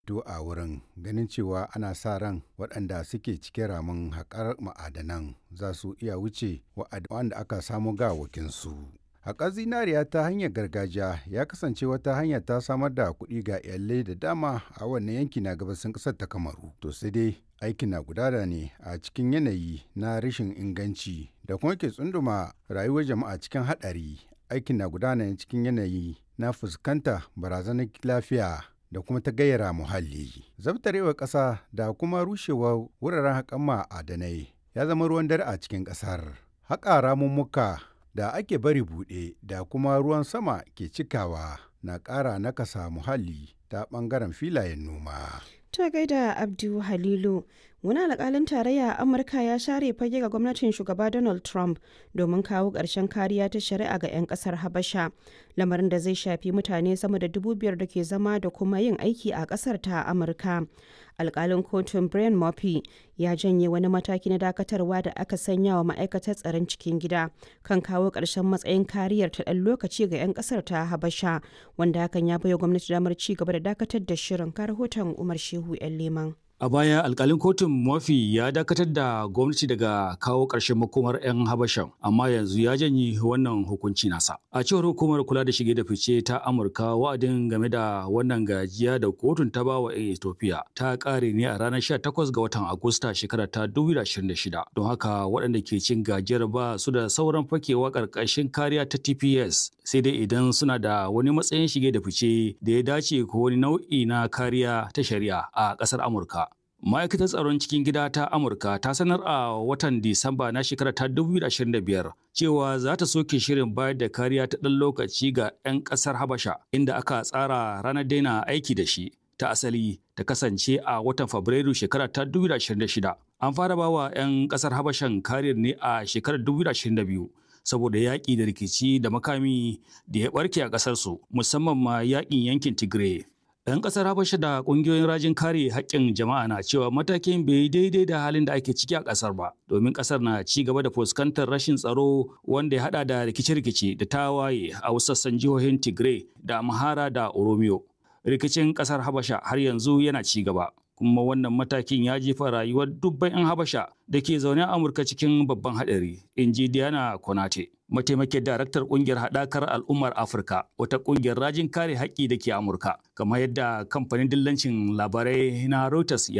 to a wurin ganin cewa ana sa ran waɗanda suke cikin ramin haƙar ma'adanan za su iya wuce wa'anda aka samu gawakinsu. Haƙar zinariya ta hanyar gargajiya ya kasance wata hanya ta samar da kuɗi ga iyalai da dama a wannan yanki na gabasin ƙasar ta Kamaru. To sai dai aikin na gudana ne a cikin yanayi na rashin inganci da kuma ke tsunduma rayuwar jama'a cikin haɗari. Aikin na gudana ne cikin yanayi na fuskanta barazanar lafiya da kuma ta gayyara muhalli. Zabtarewar ƙasa da kuma rushewar wuraren haƙan ma'adanai ya zama ruwan dare a cikin ƙasar. Haƙa ramummuka da ake bari buɗe da kuma ruwan sama ke cikawa na ƙara nakasa muhalli ta ɓangaren filayen noma. Ta gaida Abdu Halilu, wani alƙalin tarayya a Amurka ya share fage ga gwamnatin shugaba Donald Trump domin kawo ƙarshen kariya ta shari'a ga 'yan ƙasar Habasha, lamarin da zai shafi mutane sama da dubu biyar da ke zama da kuma yin aiki a ƙasar ta Amurka. Alƙalin kotun Brian Murphy ya janye wani mataki na dakatarwa da aka sanya wa ma'aikatar tsaron cikin gida kan kawo ƙarshen matsayin kariyar ta ɗan lokaci ga 'yan ƙasar ta Habasha, wanda hakan ya baiwa gwamnati damar ci gaba da dakatar da shirin ka rahoton Umar Shehu 'yan Leman. A baya alkalin kotun Murphy ya dakatar da gwamnati daga kawo ƙarshen makomar 'yan Habashan, amma yanzu ya janye wannan hukunci nasa. A cewar hukumar kula da shige da fice ta Amurka wa'adin game da wannan gajiya da kotun ta bawa 'yan Ethiopia ta ƙare ne a ranar 18 ga watan Agusta shekarar ta 2026. Don haka waɗanda ke cin gajiyar ba su da sauran fakewa ƙarƙashin kariya ta TPS sai dai idan suna da wani matsayin shige da fice da ya dace ko wani nau'i na kariya ta shari'a a ƙasar Amurka. Ma'aikatar tsaron cikin gida ta Amurka ta sanar a watan Disamba na shekarar ta 2025 cewa za ta soke shirin bayar da kariya ta ɗan lokaci ga 'yan ƙasar Habasha inda aka tsara ranar daina aiki da shi ta asali ta kasance a watan Fabrairu shekarar ta 2026. An fara bawa 'yan ƙasar Habashan kariyar ne a shekarar 2022 saboda yaƙi da rikici da makami da ya ɓarke a ƙasarsu musamman ma yaƙin yankin Tigray. 'Yan ƙasar Habasha da ƙungiyoyin rajin kare haƙƙin jama'a na cewa matakin bai daidai da halin da ake ciki a ƙasar ba, domin ƙasar na ci gaba da fuskantar rashin tsaro wanda ya haɗa da rikice-rikice da tawaye a wasu sassan jihohin Tigray da Amhara da Oromiyo. Rikicin ƙasar Habasha har yanzu yana ci gaba. kuma wannan matakin ya jefa rayuwar dubban 'yan habasha da ke zaune a amurka cikin babban haɗari in ji diana konate mataimakin daraktar kungiyar haɗakar al'ummar afirka wata kungiyar rajin kare haƙƙi da ke amurka kamar yadda kamfanin dillancin labarai na reuters ya